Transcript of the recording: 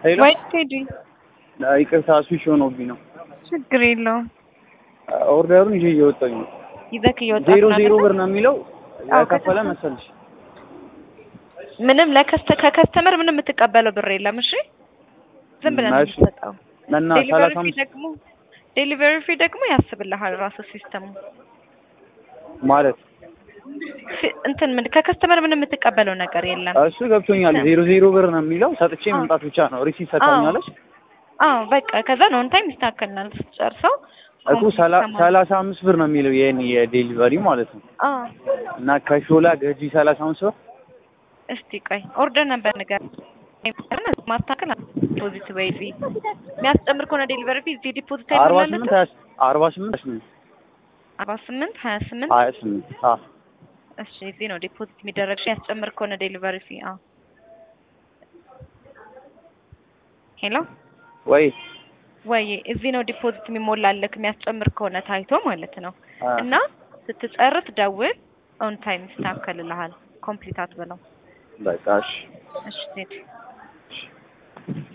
ሄሎ ወይ ቴዲ ይቅርታ ስዊች ሆኖብኝ ነው። ችግር የለውም። ኦርደሩን ይዤ እየወጣኝ ነው። ይዘክ እየወጣህ ዜሮ ነው ዜሮ አይደል? ብር ነው የሚለው አዎ፣ የከፈለ ከተማ- መሰልሽ። ምንም ለከስተ ከከስተመር ምንም የምትቀበለው ብር የለም። እሺ ዝም ብለን ነው እሺ። የምትሰጠው። እና ዴሊቨሪ ሰላሳ ፊ አምስት ደግሞ ዴሊቨሪ ፊ ደግሞ ያስብልሃል ራሱ ሲስተሙ ማለት ሲ- እንትን ምን ከከስተመር ምንም የምትቀበለው ነገር የለም። እሱ ገብቶኛል። ዜሮ ዜሮ ብር ነው የሚለው ሰጥቼ አዎ። መምጣት ብቻ ነው። ሪሲት ሰጣኛለች አዎ በቃ ከዛ ነው ኦን ታይም ይስተካከልናል ስትጨርሰው እኮ ሰላ- ሰላሳ አምስት ብር ነው የሚለው የኔ የዴሊቨሪ ማለት ነው። አዎ እና ከሾላ ገጂ ሰላሳ አምስት ብር እስቲ ቆይ ኦርደር ነበር ነገር ማስተካከል ዲፖዚት ወይ ፊ የሚያስጨምር ከሆነ ዴሊቨሪ ፊ እዚህ ዲፖዚት አርባ አይሞላለት ስምንት ሀያ አርባ ስምንት ሀያ ስምንት አርባ ስምንት ሀያ ስምንት ሀያ ስምንት አዎ እሺ እዚህ ነው ዲፖዚት የሚደረግ ሺ ያስጨምር ከሆነ ዴሊቨሪ ፊ አዎ ሄሎ ወይ ወይ እዚህ ነው ዲፖዚት የሚሞላልክ የሚያስጨምር ከሆነ ታይቶ ማለት ነው አ- እና ስትጨርስ ደውል ኦን ታይም ይስተካከልልሃል ኮምፕሊት አትበለው በቃ እሺ እሺ ዜድ